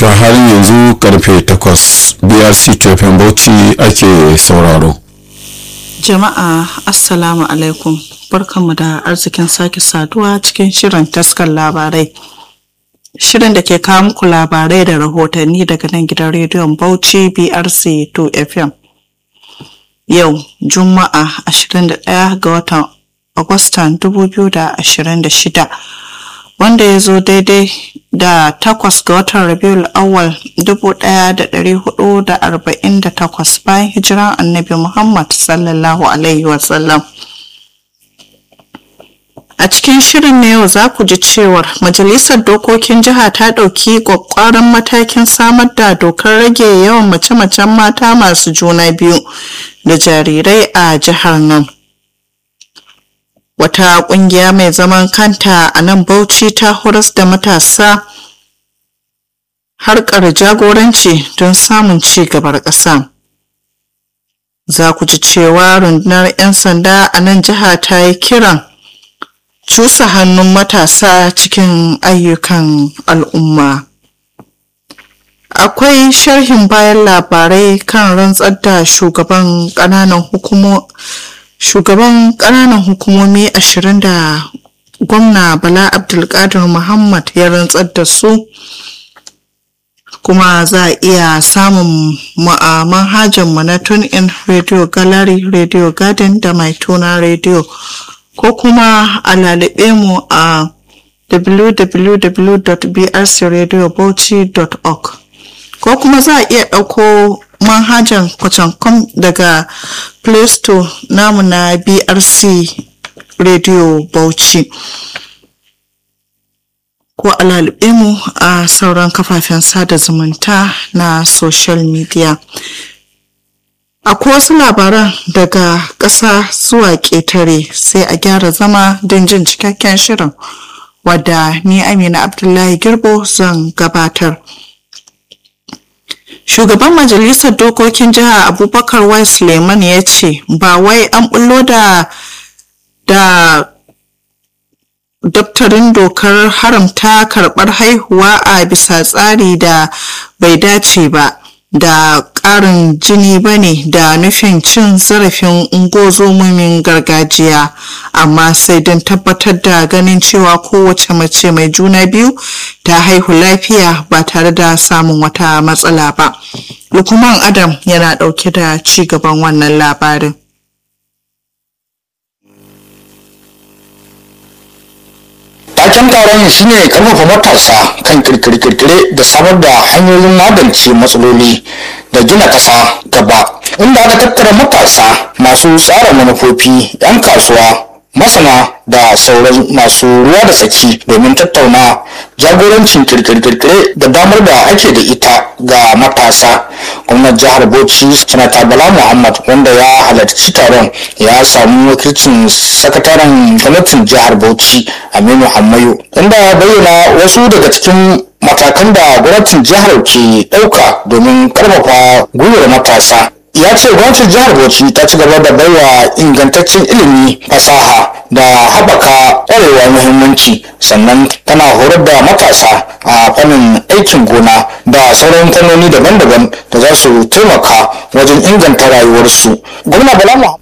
to halin yanzu karfe 8 brc tefin bauchi ake sauraro Jama'a Assalamu alaikum barkanmu da arzikin sake saduwa cikin shirin taskar labarai. Shirin da ke kawo muku labarai da rahotanni daga nan gidan rediyon Bauchi BRC 2 FM. Yau Juma'a 21 ga watan Agustan 2026 wanda ya zo daidai da takwas ga watan Rabiul Awwal 1448 bayan hijiran Annabi Muhammad sallallahu Alaihi wasallam. A cikin shirin na yau za ku ji cewar Majalisar Dokokin Jiha ta ɗauki ƙwaƙƙwaran matakin samar da dokar rage yawan mace-macen mata masu juna biyu da jarirai a jihar nan. Wata ƙungiya mai zaman kanta a nan Bauchi ta horas da matasa harkar jagoranci don samun ci gabar ƙasa. Za ku ji cewa rundunar 'yan sanda a nan jiha ta yi kiran cusa hannun matasa cikin ayyukan al'umma. Akwai sharhin bayan labarai kan rantsar da shugaban ƙananan hukumo shugaban ƙananan hukumomi ashirin da gwamna Bala Abdulkadir Muhammad ya rantsar da su kuma za a iya samun manhajar mu na tune in radio gallery radio garden da mai tuna radio ko kuma a lalube mu a www.brcradiobauchi.org ko kuma za a iya ɗauko manhajar kwacankom daga play store namu na brc radio bauchi ko a lalube mu a sauran kafafen sada zumunta na social media akwai wasu labaran daga ƙasa zuwa ƙetare sai a gyara zama don jin cikakken shirin wadda ni amina abdullahi girbo zan gabatar shugaban majalisar dokokin jiha abubakar wai suleiman ya ce ba wai an bullo da da daftarin dokar haramta karɓar haihuwa a bisa tsari da bai dace ba da ƙarin jini ba ne da nufin cin zarafin ungozomomin gargajiya amma sai don tabbatar da ganin cewa kowace mace mai juna biyu ta haihu lafiya ba tare da samun wata matsala ba lukman adam yana ɗauke da ci gaban wannan labarin taken taron shine karfafa matasa kan kirkire-kirkire da samar da hanyoyin magance matsaloli da gina ƙasa gaba inda aka tattara matasa masu tsara manufofi 'yan kasuwa masana da sauran masu ruwa da tsaki domin tattauna jagorancin kirkire-kirkire da damar da ake da ita ga matasa gwamnan jihar bauchi sanata bala muhammad wanda ya halarci taron ya samu wakilcin sakataren gwamnatin jihar bauchi aminu hammayo inda ya bayyana wasu daga cikin matakan da gwamnatin jihar ke ɗauka domin karfafa gwiwar matasa ya ce gwamnatin jihar bauchi ta ci gaba da baiwa ingantaccen ilimi fasaha da haɓaka ƙwarewa muhimmanci sannan tana horar da matasa a fannin aikin gona da sauran fannoni daban-daban da za su taimaka wajen inganta rayuwarsu gwamna bala